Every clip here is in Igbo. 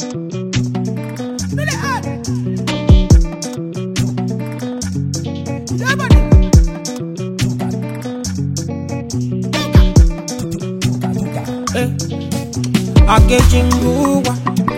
Akechi ngụwa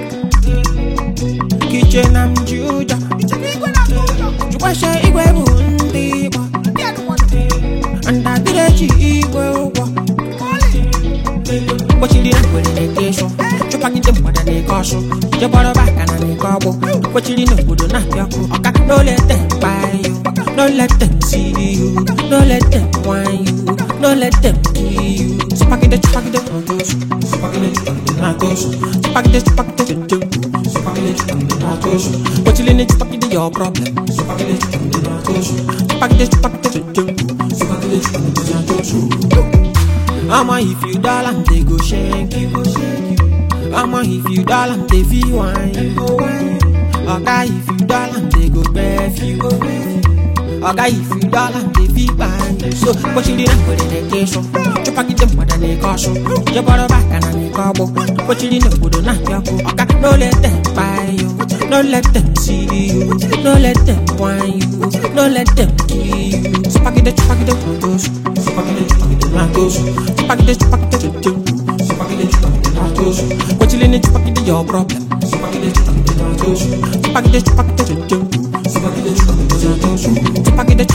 Kiche na mjuja Jukwashe igwe bụ ndị Igbo Ndadịrechi igwe ụgwọ Kpochiri ngwere na-eke ịsụ Chụpagide mgbada na-eke ọsụ Jegbọrọ baka na na-eke ọgbụ Kpochiri n'obodo na-apịa ọkụ Ọka no let them buy you No let them see you No let them whine you No let them kill you Chụpagide chụpagide ọdụsụ Chụpagide chụpagide na-atụsụ Chụpagide chụpagide chụpagide Chụpagide chụpagide na-atụsụ Kpochiri na chụpagide your problem Chụpagide chụpagide na-atụsụ Chụpagide chụpagide chụpagide Chụpagide chụpagide na-atụsụ I'ma if you doll and they go shake you, go shake you. I'ma if you doll and they feel wine you, go wine you. Okay, if you doll and they go breath you, go breath you. Okay, if you doll and they feel wine you. So, what you didn't put in the case, chop a get them what they cost. You bought a back and a cabo. What you didn't put on your co. Okay, no let them buy you. No let them see you. No let them whine you. No let them kill you. Spaghetti, spaghetti, spaghetti, spaghetti, spaghetti, Chupagide, chupagide, chupagide, chupagide, chupagide, What you leaning, chupagide, your problem. Chupagide, chupagide, chupagide, chupagide, chupagide, chupagide, chupagide,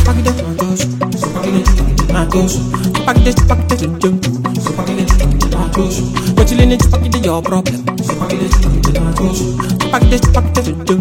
chupagide, chupagide, chupagide, chupagide, What you leaning, chupagide, your problem. Chupagide, chupagide, chupagide, chupagide,